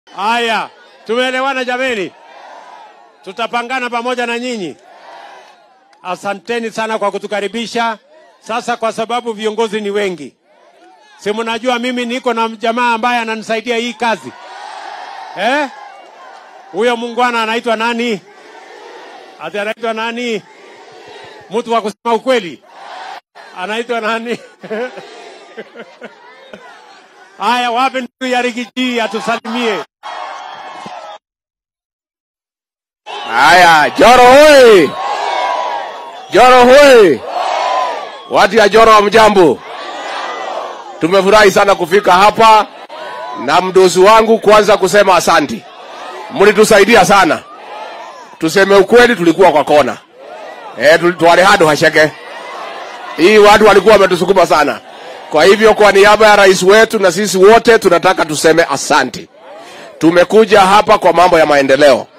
Haya, tumeelewana jameni, tutapangana pamoja na nyinyi. Asanteni sana kwa kutukaribisha. Sasa kwa sababu viongozi ni wengi, si mnajua mimi niko na jamaa ambaye ananisaidia hii kazi eh? Huyo mungwana anaitwa nani? Ati anaitwa nani? Mtu wa kusema ukweli anaitwa nani? Haya, wapi ndugu ya Rigiji atusalimie. Haya, Joro hoi! Joro hoi! Watu ya Joro wa mjambo, tumefurahi sana kufika hapa na mdosi wangu, kwanza kusema asanti, mlitusaidia sana. Tuseme ukweli, tulikuwa kwa kona eh, twale hado hasheke hii, watu walikuwa wametusukuma sana. Kwa hivyo, kwa niaba ya rais wetu na sisi wote tunataka tuseme asanti. Tumekuja hapa kwa mambo ya maendeleo